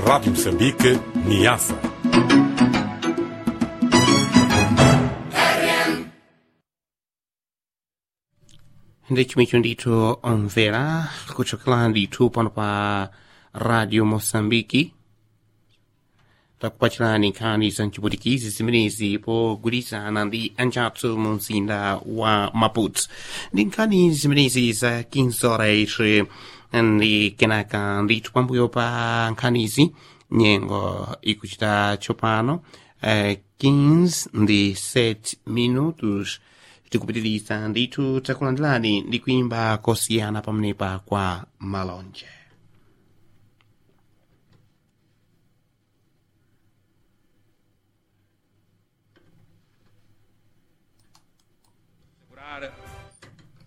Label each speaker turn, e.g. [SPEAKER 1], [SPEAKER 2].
[SPEAKER 1] Rádio Moçambique, Niassa.
[SPEAKER 2] ndechimwe ndithu omvera kuchokera ndithu pano pa radio moçambike takupachirani nkhani za mchiputikizi zimenezi pogwirizana ndi anjathu mu mzinda wa maputo ndi nkhani zimenezi za kinsoreche ndi kenaka ndithu pambuyo pa nkhanizi nyengo ikuchita tsopano eh, 15 ndi 7 minutos tikupitiriza ndithu takulandirani ndi kuimba kosiyana pamenepa kwa malonje